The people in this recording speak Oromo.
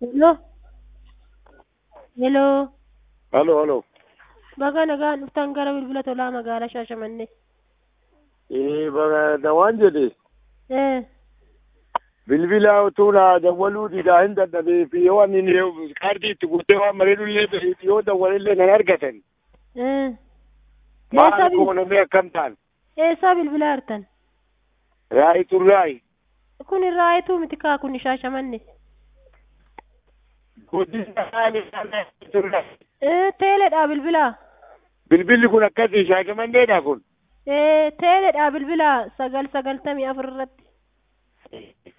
Hello. Hello. Halo, halo. Baga nagaan dhuftan gara bilbila tolaa magaalaa Shaashamannee. Eh, baga da waan jedhe Eh. bilbila utuu na dawwaluu dhiigaa hin dadhabee fi yoo ani kaardii itti guutee waan bareedullee yoo dawwalillee nan argatan. Eh. Maal Eessaa bil- goonamee akkam ta'an? eessaa bilbilaa jirtan? Raayituu raayi. Kun irraayituu miti kaa kun Shaashamannee. Guddisa maali? Raayituu raayi. Eh teeleedhaa bilbilaa. Bilbilli kun akkasii shaashamanneedha kun. Eh teeleedhaa bilbilaa sagal sagaltamii afur irratti.